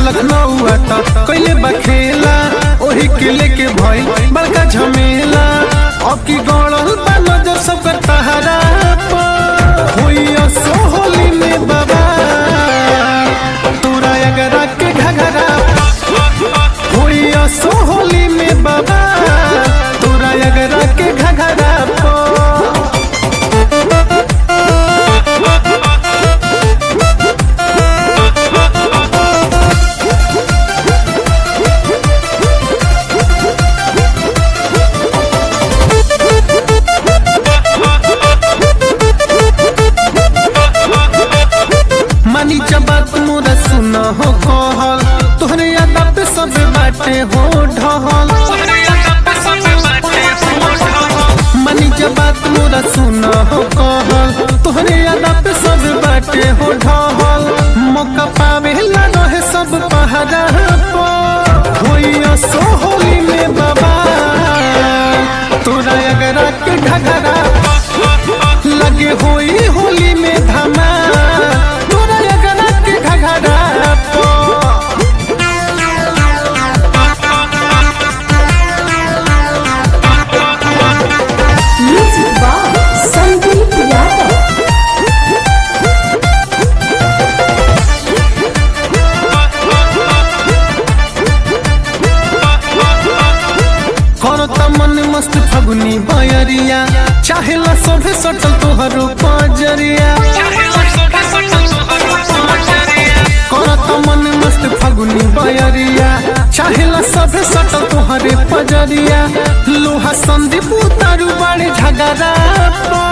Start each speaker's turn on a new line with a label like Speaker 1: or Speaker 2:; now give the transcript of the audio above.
Speaker 1: लखनऊ आता कैले बखेला ओही के लेके भई बड़का झमेला अब की गौड़ल बा नजर सब कर तहरा पर होइया सोहली में बाबा तोरा अगरा के घघरा होइया सोहली में बाबा तोरा अगरा के घघरा पर मानी जब बात मोरा सुन हो कहल तोहरे यादा पे सब बाटे हो ढहल मानी जब बात मोरा सुन हो कहल तोहरे यादा पे सब बाटे हो ढहल मौका पावे ला रहे सब पहरा पर होइया सोहली में बाबा तोरा अगरा के घघरा लगे होई होली में धमा तोरा अगरा के घघरा पर
Speaker 2: Music by Sandeep Yadav.
Speaker 1: करता मन मस्त फगुनी बयरिया चाहेला सभे सटल तोहरो पजरिया करता मन मस्त फगुनी बयरिया चाहेला सभे सटल तोहरे पजरिया लोहा संदीप उतारू बड़े झगड़ा पर